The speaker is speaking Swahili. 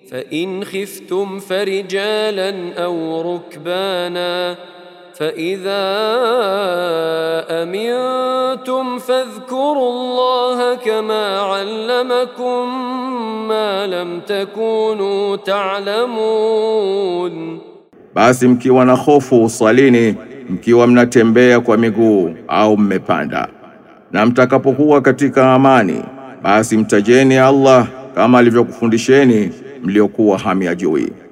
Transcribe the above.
فإن خفتم فرجالا أو ركبانا فإذا أمنتم فاذكروا الله كما علمكم ما لم تكونوا تعلمون Basi mkiwa na hofu swalini, mkiwa mnatembea kwa miguu au mmepanda, na mtakapokuwa katika amani, basi mtajeni Allah kama alivyokufundisheni mliokuwa hamyajui.